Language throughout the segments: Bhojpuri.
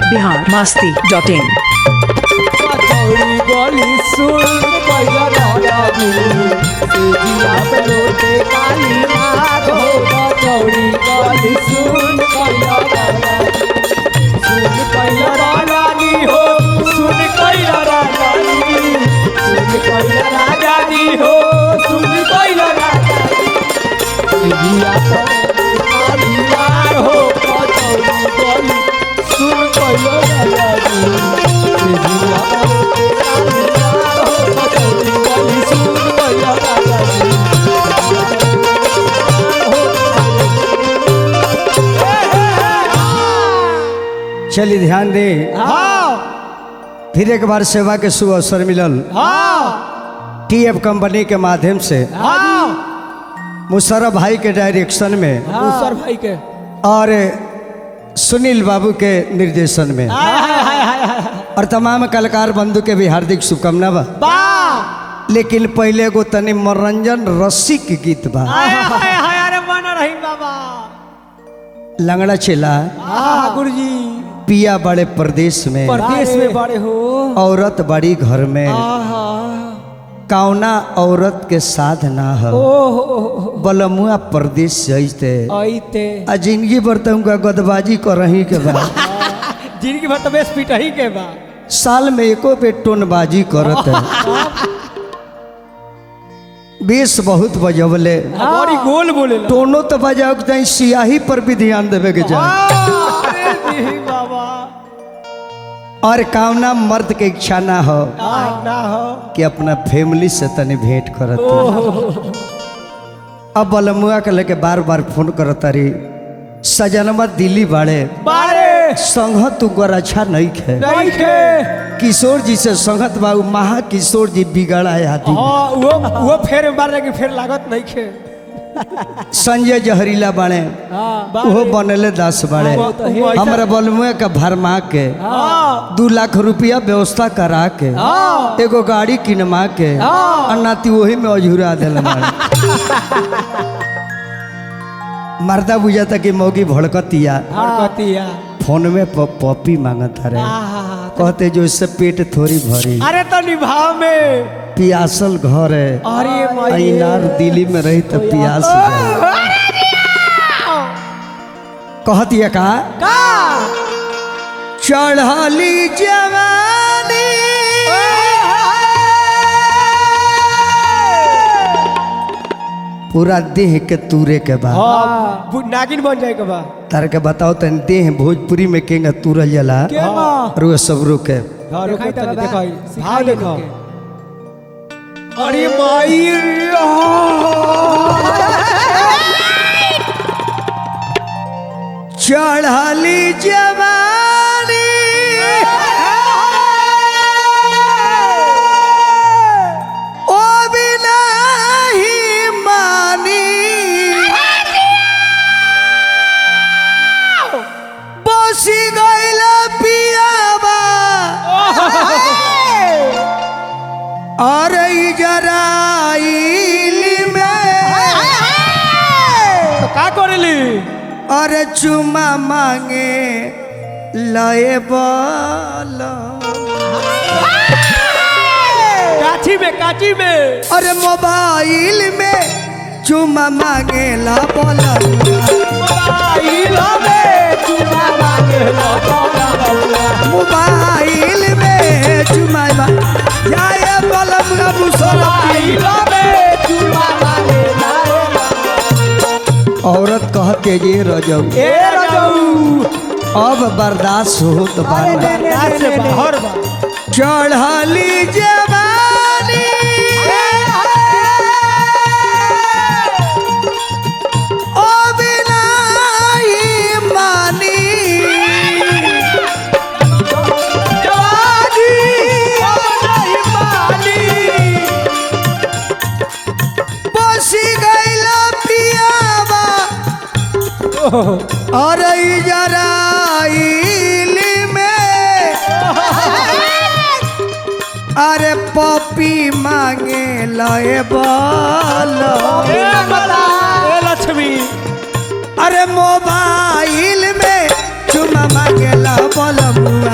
बिहार मस्ती डॉट इन कचौड़ी गली सुन पहिला रानी सेजिया पे रोते काली नाग हो कचौड़ी गली सुन पहिला रानी सुन पहिला रानी हो सुन पहिला रानी सुन पहिला रानी हो सुन पहिला रानी सेजिया पे काली नाग हो कचौड़ी गली सुन पहिला रानी सेजिया पे काली नाग हो कचौड़ी गली सुन पहिला रानी चलिए ध्यान दे हाँ फिर एक बार सेवा के शुभ अवसर मिलल हाँ टी एफ कंपनी के माध्यम से हाँ मुशर्रफ भाई के डायरेक्शन में दूसर भाई के और सुनील बाबू के निर्देशन में हाय हाय हाय हाय हाय और तमाम कलाकार बंधु के भी हार्दिक शुभकामना बा बा लेकिन पहले एगो तनी मनोरंजन रसिक गीत बा हाय हाय हाय अरे मन रही बाबा लंगड़ा चेला हाँ गुरुजी पिया बड़े प्रदेश में परदेश में बड़े हो औरत बड़ी घर में आहा कौना औरत के साथ ना हो ओहो बलमुआ प्रदेश जैते आइते आ जिंदगी भर तो उनका गदबाजी कर रही के बा जिनकी भर तो बेस पीट ही के बा साल में एको पे टोनबाजी करत है बेस बहुत बजवले बड़ी गोल बोले ला। टोनो तो बजाओ के चाही सियाही पर भी ध्यान देवे के चाही अरे जी बाबा और कामना मर्द के इच्छा ना हो आ, ना हो कि अपना फैमिली से तनी भेंट करत अब बलमुआ के लेके बार बार फोन करत रही सजनमा दिल्ली बाड़े बारे संगत उगर अच्छा नहीं खे नहीं के किशोर जी से संगत बाबू महा किशोर जी बिगड़ा आदि हाँ वो वो फेर मारने की फेर लागत नहीं खे संजय जहरीला बाड़े हाँ ओहो बनले दस बाड़े वो तो है। हमरा बलमुआ के भरमा के हाँ दू लाख रुपया व्यवस्था करा के हाँ एगो गाड़ी किनमा के हाँ। और नाती वही में अझुरा दिल मर्दा बुझाता कि मौगी भड़कतिया हरकतिया फोन में प- पॉपी मांगत रहे आहा कहते जो इससे पेट थोड़ी भरी अरे तो निभाव में पियासल घर है अरे माई इनार दिल्ली में रही तो पियास जाए। कहतिया का का चढ़ली जवानी पूरा देह के तूरे के बाद हाँ बु- नागिन बन जाए के बा तार के बताओ तन देह भोजपुरी में केंगा तुरल जला रुआ सब रुके हाँ रुको तनी देखो भाव देखो अरे माई चढ़ली जवानी ओ बिना ही मानी बसी गइल पियाबा अरे जराइल में तो का करेली अरे चुमा मांगे लए बल काची में काची में अरे मोबाइल में चुमा मांगे ला बोल मोबाइल में चूड़ा मांगे ला मोबाइल में चुमा मा- जाए बलम अबू मोबाइल में चूड़ा मांगे ला औरत कहते जे रजब ए रजऊ अब बर्दाश्त हो तो बार बर्दाश्त से बाहर बा चढ़ली जवानी ओ बिना ही मानी जवानी नहीं मानी बसी गईला पियावा अरे जराइल में अरे पपी मांगे लए बल ए बता ए लक्ष्मी अरे मोबाइल में चुमा मांगेला बलमुआ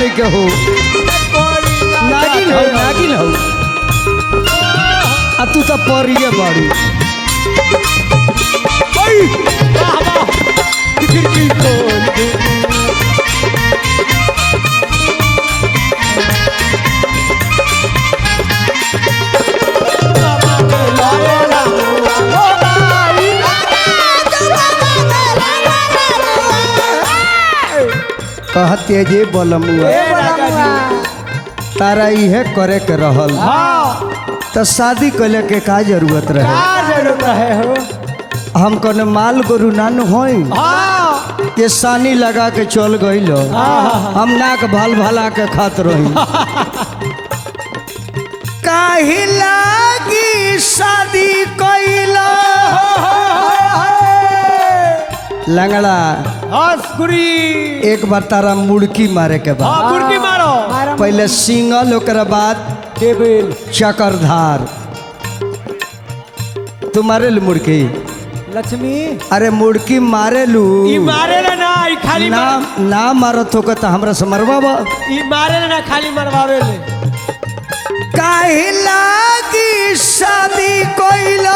नहीं के हो नागिन हो नागिन हो आ तू तो परिए बाड़ू खिड़की खोल दे कहते जे बलमुआ तारा इहे करे के रहल हाँ तो शादी कैले के का जरूरत रहे का जरूरत रहे हो हम कने माल गोरु नान होई हाँ ये सानी लगा के चल गईल हम नाक भाल भाला के खात रही काहे लागी शादी कैला लंगड़ा हंसकुरी एक बार तारा मुड़की मारे के बाद हाँ मुर्गी मारो पहले सिंगल ओकर बाद टेबल चक्रधार तू मारे लू मुड़की लक्ष्मी अरे मुड़की मारे लू ई मारे ना ना ई खाली ना मार- ना मारत हो तो हमरा से मरवा ई मारे ना ना खाली मरवावे ले काहे लागी शादी कोइला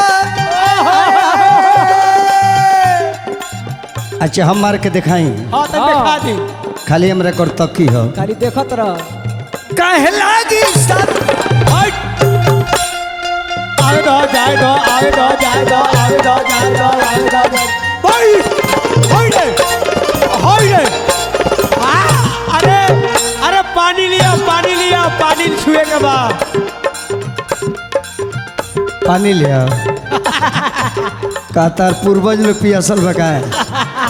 अच्छा हम मार के दिखाई हाँ तो दिखा दी खाली हमरा कर तकी हो खाली देखत रह काहे लागी शादी हट आवे दो जाए दो आवे दो जाए दो आवे दो जाए दो आवे दो जाए भाई होई रे होई रे आ, अरे अरे पानी लिया पानी लिया पानी छुए के बाद पानी ले आओ का तार पूर्वज लोग पियासल बकाए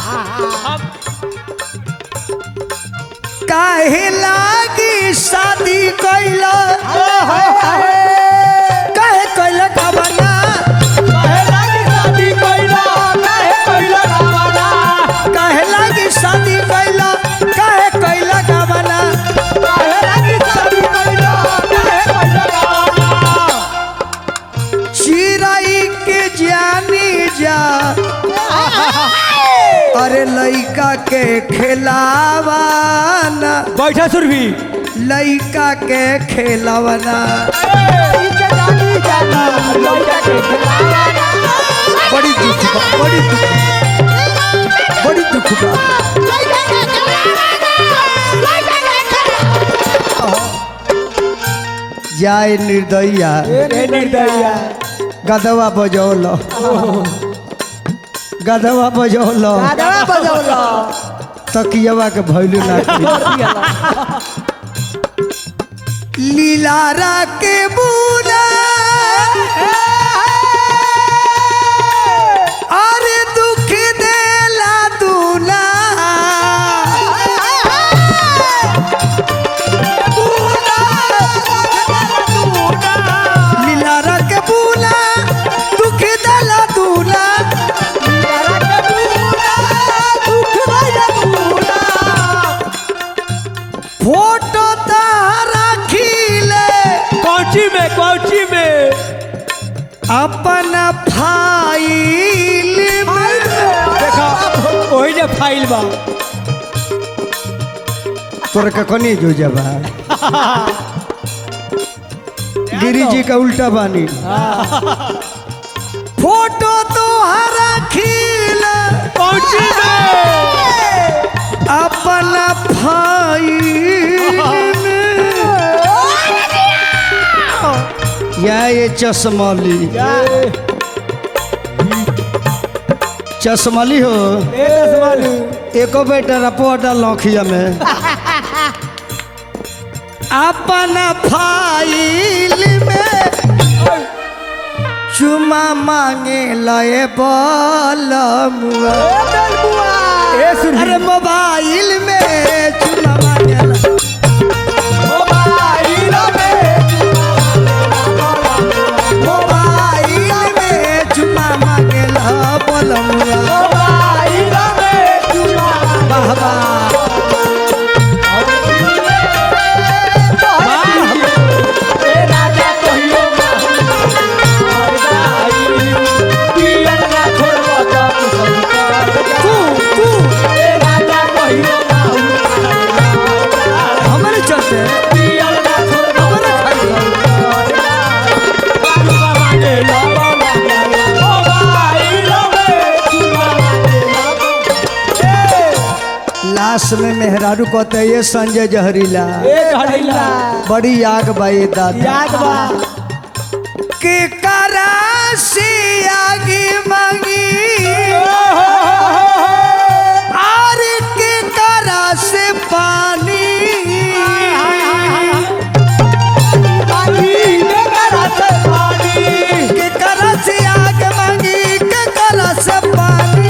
काहे लागी शादी कैला काहे कैला कबना काहे लागी शादी कइला काहे कइला गावाना काहे लागी शादी कैला काहे कैला कबना काहे लागी शादी कइला काहे कइला गावाना चिराई के जानी जा अरे लइका के खेलावाना बैठा सुरभि लइका के खेलावाना बड़ी दुख बा बड़ी दुख बड़ी दुख बा जाए निर्दया निर्दया गदवा बजौल गदवा बजौल तकियवा के भैलू ना लीलारा के बूला अरे दुख देला दूला लीलारा के बूला दुख देला दूला फोटो तारा खीले कौची में कौची में अपन फाइल में देखा वही ने फाइल बा तोरा के कनी जो जबा गिरी जी का उल्टा बानी फोटो तो हरा खील कौची में अपन फाइल में या ये चश्मली चश्मली हो ए दसवालू एको बेटा रपोटा लौखिया में अपन फाइल में चुमा मांगे लए बलमुआ ए सुरभि अरे मोबाइल में चुमा मांगे ला- मोबाइल में मोबाइल में चुमा मांगे ला बलमुआ मोबाइल में चुमा वाह वाह ए राजा कहियो पियर ना छोड़बा तू तू ए राजा कहियो लाश में मेहरारू कहते ये संजय जहरीला ए झड़ीला बड़ी आग बाई दादा याद बा के करा से आगे मांगी और के करा से पानी के करा से आग मांगी के करा से पानी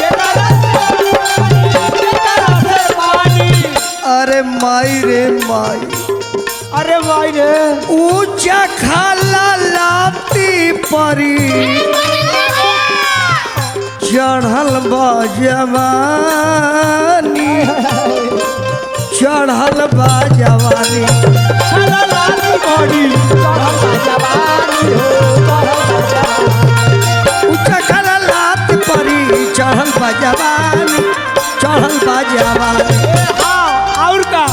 अरे माई रे माई अरे भाई रे ऊंचा खाला लाती परी चढ़ल बा जवानी चढ़ल बा जवानी चला लाली बॉडी जवानी हो ऊंचा खाला लात परी चढ़ल बा जवानी चढ़ल बा जवानी हाँ और का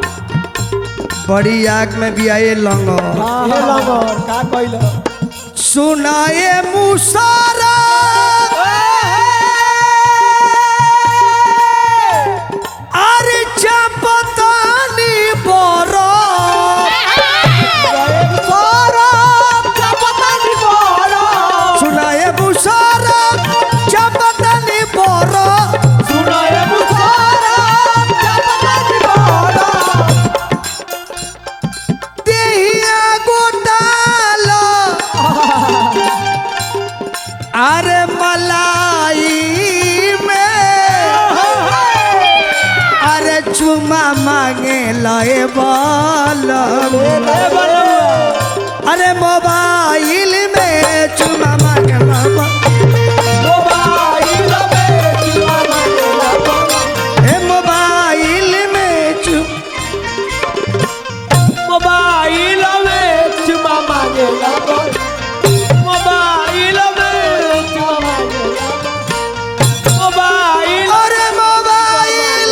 बड़ी आग में भी आए लंगो ये लगन का कइल सुनाए मुसारा अरे चपतानी बोरो सुनाए मुसारा चपतानी बोरो देहिया गोटालो अरे मलाई में अरे चुमा मांगे लए बल अरे मोबाइल में चुमा मांगे हे मोबाइल में चुम मोबाइल में चुमा मांगे लगन मोबाइल में चुमा मांगे लगन मोबाइल अरे मोबाइल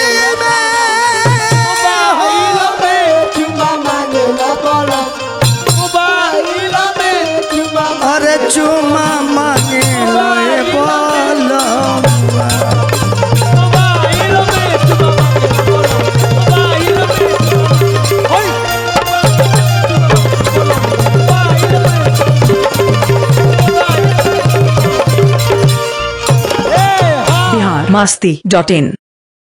मोबाइल में में चुमा मांगे लगन मोबाइल में चुमा अरे चुमा मांगे लए बल मोबाइल में चुमा मांगे लगन मोबाइल में ओए मोबाइल में ए हाँ बिहार मस्ती डॉट इन